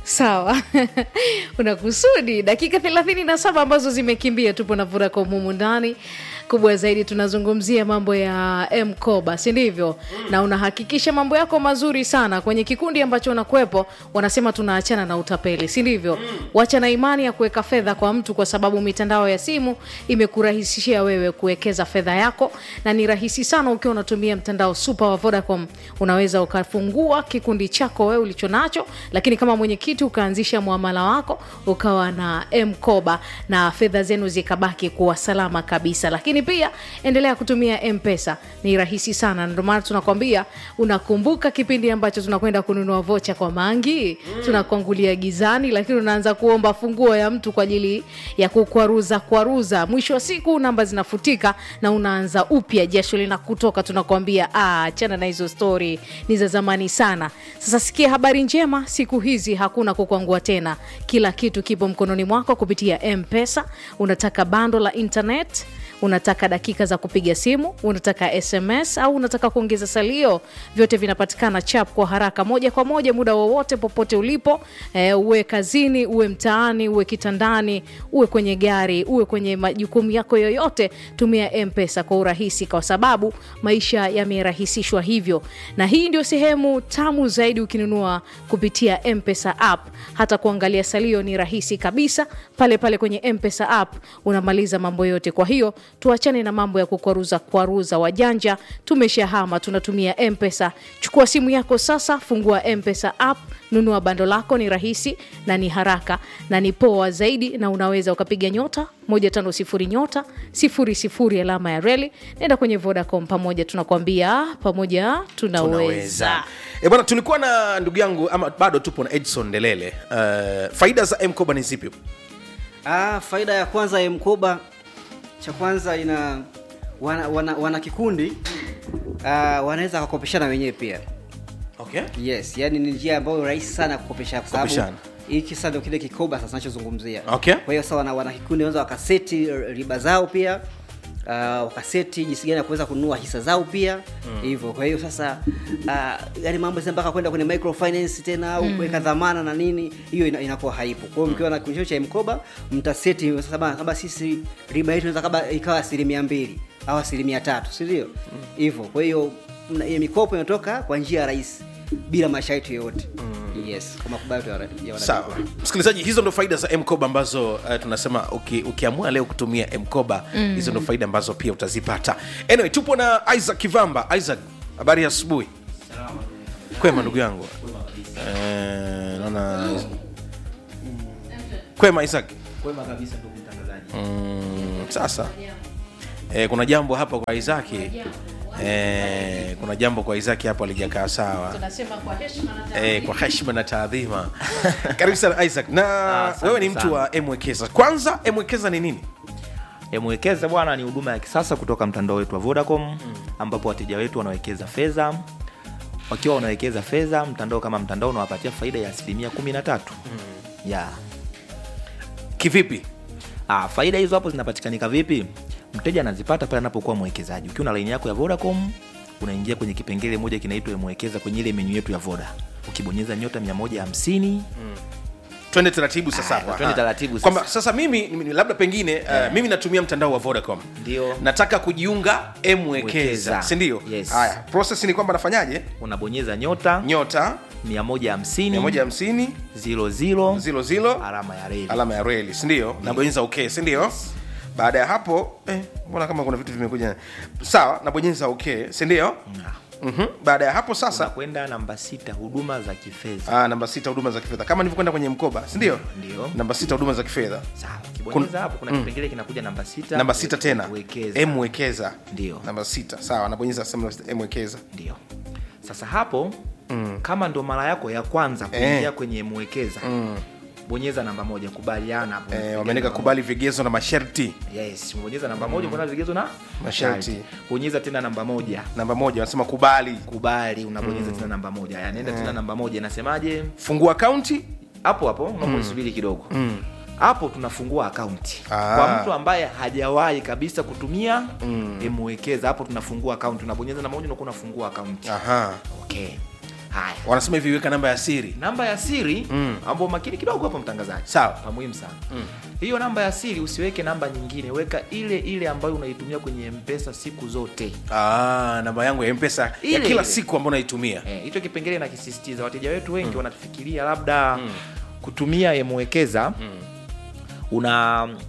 sawa una kusudi dakika thelathini na saba ambazo zimekimbia tupo na Vodacom humu ndani kubwa zaidi tunazungumzia mambo ya mkoba si ndivyo mm. na unahakikisha mambo yako mazuri sana kwenye kikundi ambacho unakuwepo wanasema tunaachana na utapeli si ndivyo mm. wacha na imani ya kuweka fedha kwa mtu kwa sababu mitandao ya simu imekurahisishia wewe kuwekeza fedha yako na ni rahisi sana ukiwa unatumia mtandao super wa vodacom unaweza ukafungua kikundi chako wewe ulicho nacho lakini kama mwenyekiti ukaanzisha mwamala wako ukawa na mkoba na fedha zenu zikabaki kuwa salama kabisa lakini pia endelea kutumia mpesa ni rahisi sana ndio maana tunakwambia unakumbuka kipindi ambacho tunakwenda kununua vocha kwa mangi mm. tunakuangulia gizani lakini unaanza kuomba funguo ya mtu kwa ajili ya kukwaruza kwaruza mwisho wa siku namba zinafutika na unaanza upya jasho linakutoka tunakwambia achana na hizo stori ni za zamani sana sasa sikia habari njema siku hizi hakuna kukwangua tena kila kitu kipo mkononi mwako kupitia mpesa unataka bando la internet unataka dakika za kupiga simu unataka sms au unataka kuongeza salio vyote vinapatikana chap kwa haraka moja kwa moja muda wowote popote ulipo e, uwe kazini uwe mtaani uwe kitandani uwe kwenye gari uwe kwenye majukumu yako yoyote tumia mpesa kwa urahisi kwa sababu maisha yamerahisishwa hivyo na hii ndio sehemu tamu zaidi ukinunua kupitia mpesa app hata kuangalia salio ni rahisi kabisa pale pale kwenye mpesa app unamaliza mambo yote kwa hiyo tuachane na mambo ya kukwaruza kwaruza wajanja tumeshahama tunatumia mpesa chukua simu yako sasa fungua mpesa app nunua bando lako ni rahisi na ni haraka na ni poa zaidi na unaweza ukapiga nyota 150 nyota 00 alama ya reli nenda kwenye vodacom pamoja tunakwambia pamoja tunaweza e bwana tulikuwa na ndugu yangu ama bado tupo na edson delele uh, faida za mkoba ni zipi Ah, faida ya kwanza ya mkoba cha kwanza ina wana, wana, wana kikundi ah, wanaweza wakopeshana wenyewe pia okay. yes yani ni njia ambayo rahisi sana ya kukopesha kwa sababu Kukopeshana. hiki sasa ndio kile kikoba sasa nachozungumzia Okay. kwa hiyo sasa wana, wana kikundi wanaweza wakaseti riba zao pia Uh, wakaseti jinsi gani ya kuweza kununua hisa zao pia hivyo kwa hiyo sasa uh, yani mambo sasa mpaka kwenda kwenye microfinance tena au kuweka dhamana na nini hiyo ina, inakuwa haipo kwa hiyo mkiwa na kikundi cha mkoba mtaseti sasa bana, kama sisi riba yetu inaweza kama ikawa asilimia mbili au asilimia tatu si ndio hivyo kwa hiyo mna- hiyo mikopo inatoka kwa njia rahisi bila masharti yoyote yes kwa makubaliano ya ya wana- sawa msikilizaji hizo ndo faida za mkoba ambazo uh, tunasema uki, ukiamua leo kutumia mkoba mm. hizo ndo faida ambazo pia utazipata anyway tupo na isaac kivamba isaac habari ya asubuhi kwema ndugu yangu Eh, naona kwema isaac kwema kabisa ndugu mtangazaji mm, sasa eh, kuna jambo hapa kwa isaki eh, kuna jambo kwa isaki hapo alijakaa sawa tunasema kwa heshima na eh, kwa heshima na taadhima karibu sana isaac na asante wewe ni mtu sana. wa mwekeza kwanza mwekeza ni nini mwekeza bwana ni huduma ya kisasa kutoka mtandao wetu wa vodacom mm. ambapo wateja wetu wanawekeza fedha wakiwa wanawekeza fedha mtandao kama mtandao unawapatia faida ya asilimia kumi na tatu mm. yeah. kivipi ah, faida hizo hapo zinapatikanika vipi mteja anazipata pale anapokuwa mwekezaji ukiwa na laini yako ya vodacom unaingia kwenye kipengele moja kinaitwa mwekeza kwenye ile menyu yetu ya voda ukibonyeza nyota 150 twende taratibu sasa Ah, hapa. twende Ah. taratibu sasa. kwamba sasa mimi mimi- labda pengine uh, mimi natumia mtandao wa vodacom Ndio. nataka kujiunga mwekeza Mwekeza. sindio Yes. haya process ni kwamba nafanyaje unabonyeza nyota nyota 150 150 zilo zilo zilo zilo alama ya reli alama ya reli sindio nabonyeza ok sindio baada ya hapo eh, mbona kama kuna vitu vimekuja sawa nabonyeza ok sindio mm-hmm. baada ya hapo sasa unakwenda namba sita huduma za kifedha ah, namba sita huduma za kifedha kama nilivyokwenda kwenye mkoba sindio Ndio. namba sita huduma za kifedha sawa ukibonyeza hapo kuna kipengele kinakuja namba sita namba sita tena wekeza mwekeza Ndio. namba sita sawa nabonyeza mwekeza ndio sasa hapo mm. kama ndo mara yako ya kwanza kuingia Eh. kwenye mwekeza mm. bonyeza namba moja kubaliana hapo eh, wameandika kubali vigezo na masharti yes bonyeza namba moja kuna vigezo na Masharti. masharti bonyeza tena namba moja namba moja wanasema kubali kubali unabonyeza tena namba moja Aya, nenda tena namba moja inasemaje fungua akaunti hapo hapo unaposubiri kidogo hapo tunafungua akaunti Ah. kwa mtu ambaye hajawahi kabisa kutumia mm. mwekeza hapo tunafungua akaunti unabonyeza namba moja unakuwa unafungua akaunti aha okay haya wanasema hivi weka namba ya siri namba ya siri mm. ambao makini kidogo hapo mtangazaji Sawa. pa muhimu sana mm. hiyo namba ya siri usiweke namba nyingine weka ile ile ambayo unaitumia kwenye mpesa siku zote ah, namba yangu ya mpesa ya Ile kila ile. siku ambao naitumia Eh, hicho kipengele nakisisitiza wateja wetu wengi wanafikiria labda kutumia yemwekeza una